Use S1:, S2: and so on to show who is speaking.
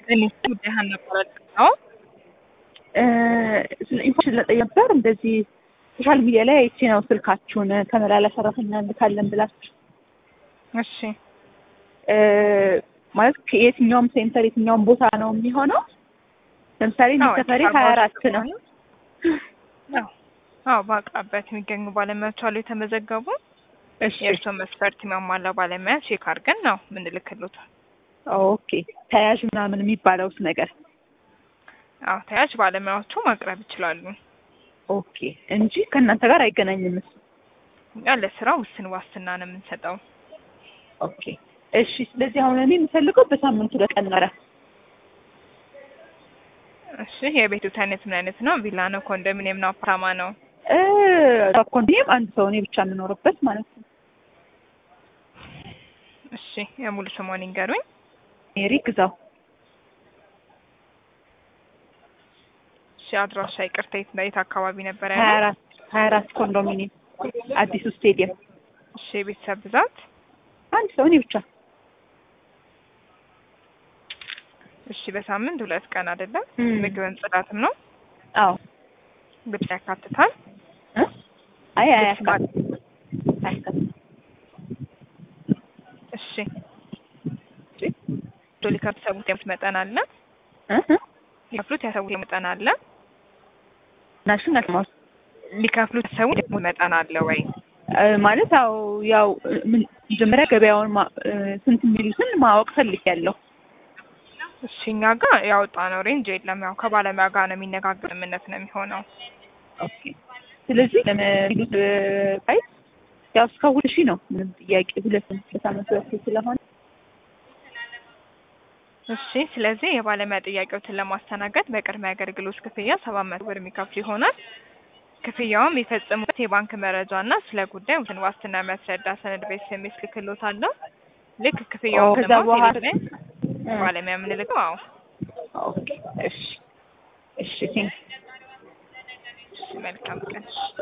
S1: እኔ ጉዳይህን ነበር ነው
S2: ኢንፎርሜሽን ለጠየቅ ነበር። እንደዚህ ሶሻል ሚዲያ ላይ አይቼ ነው ስልካችሁን ተመላላሽ ሰራተኛ እንልካለን ብላችሁ።
S1: እሺ
S2: ማለት የትኛውም ሴንተር የትኛውም ቦታ ነው የሚሆነው? ለምሳሌ እኔ ሰፈሬ ሀያ አራት ነው።
S1: አዎ በአቅራቢያት የሚገኙ ባለሙያዎች አሉ የተመዘገቡ።
S2: እሺ
S1: የእርስዎ መስፈርት የሚያሟላ ባለሙያ ቼክ አድርገን ነው ምንልክሎት።
S2: ኦኬ ተያዥ ምናምን የሚባለውስ ነገር
S1: አዎ ተያዥ ባለሙያዎቹ ማቅረብ ይችላሉ።
S2: ኦኬ እንጂ ከእናንተ ጋር አይገናኝም እሱ።
S1: እኛ ለስራ ውስን ዋስትና ነው የምንሰጠው።
S2: ኦኬ እሺ። ስለዚህ አሁን እኔ የምፈልገው በሳምንቱ ለቀን ኧረ
S1: እሺ የቤቱት አይነት ምን አይነት ነው? ቪላ ነው? ኮንዶሚኒየም ነው? አፓርታማ ነው?
S2: ኮንዶሚኒየም አንድ ሰው እኔ ብቻ የምኖርበት ማለት ነው።
S1: እሺ የሙሉ ስሞን ይንገሩኝ።
S2: ሜሪ ግዛው
S1: እሺ አድራሻ ይቅርታ፣ የት የት አካባቢ ነበር
S2: ሀያ
S1: ያለው?
S2: አራት ሀያ አራት ኮንዶሚኒየም አዲሱ ስቴዲየም
S1: እሺ የቤተሰብ ብዛት?
S2: አንድ ሰው እኔ ብቻ።
S1: እሺ በሳምንት ሁለት ቀን አይደለም?
S2: እም።
S1: ምግብም ጽዳትም ነው?
S2: አዎ
S1: ልብስ ያካትታል?
S2: እ? አይ
S1: ልብስ
S2: አያካትትም አያካትትም።
S1: እሺ ሊከፍሉት ያሰቡት የሙት መጠን አለ?
S2: እ? እ?
S1: ሊከፍሉት ያሰቡት መጠን አለ?
S2: ናሽን አልማው
S1: ሊከፍሉት ያሰቡት የሙት መጠን አለ ወይ?
S2: እ፣ ማለት ያው ያው እ፣ ምን መጀመሪያ ገበያውን ማ- እ፣ ስንት የሚሉትን ማወቅ ፈልጌያለሁ።
S1: እሺ እኛ ጋር ያወጣነው ሬንጅ የለም። ያው ከባለሙያ ጋር ነው የሚነጋገር እምነት ነው የሚሆነው።
S2: ኦኬ ስለዚህ ለሚሉት ፕራይስ ያው እስከ ሁለት ሺህ ነው። ምንም ጥያቄ ሁለት በሳምንት ሁለት ስለሆነ
S1: እሺ ስለዚህ የባለሙያ ጥያቄዎችን ለማስተናገድ በቅድመ አገልግሎት ክፍያ ሰባት መቶ ብር የሚከፍሉ ይሆናል። ክፍያውም የፈጸሙበት የባንክ መረጃ እና ስለ ጉዳይ እንትን ዋስትና የሚያስረዳ ሰነድ ቤት ስሜት ልክሎት አለ። ልክ ክፍያውን
S2: ከዛ
S1: ደግሞ
S2: በኋላ
S1: ቴሌ ላይ ባለሙያ የምንልከው አዎ።
S2: ኦኬ እሺ እሺ ቴንክ
S1: እሺ መልካም ቀን።